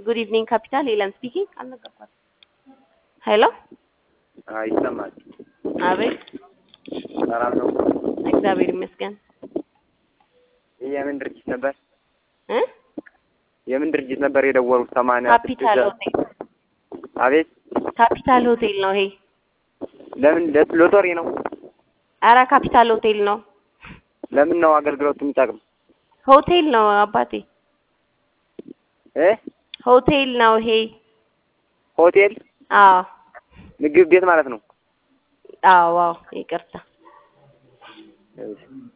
ጉድ ኢቭኒንግ ካፒታል ሄለን ስፒኪንግ። አልነገርኳትም። ሄሎ አዎ ይሰማል። አቤት። ሰላም ነው? እግዚአብሔር ይመስገን። ይህ የምን ድርጅት ነበር? እ የምን ድርጅት ነበር የደወሉት? ሰማንያ ካፒታል ሆቴል አቤት። ካፒታል ሆቴል ነው ይሄ። ለምን ለ- ሎተሪ ነው? አረ ካፒታል ሆቴል ነው። ለምን ነው አገልግሎቱ የሚጠቅም? ሆቴል ነው አባቴ፣ እ ሆቴል ነው ይሄ። ሆቴል አዎ ምግብ ቤት ማለት ነው። አዎ፣ አዎ። ይቅርታ እሺ።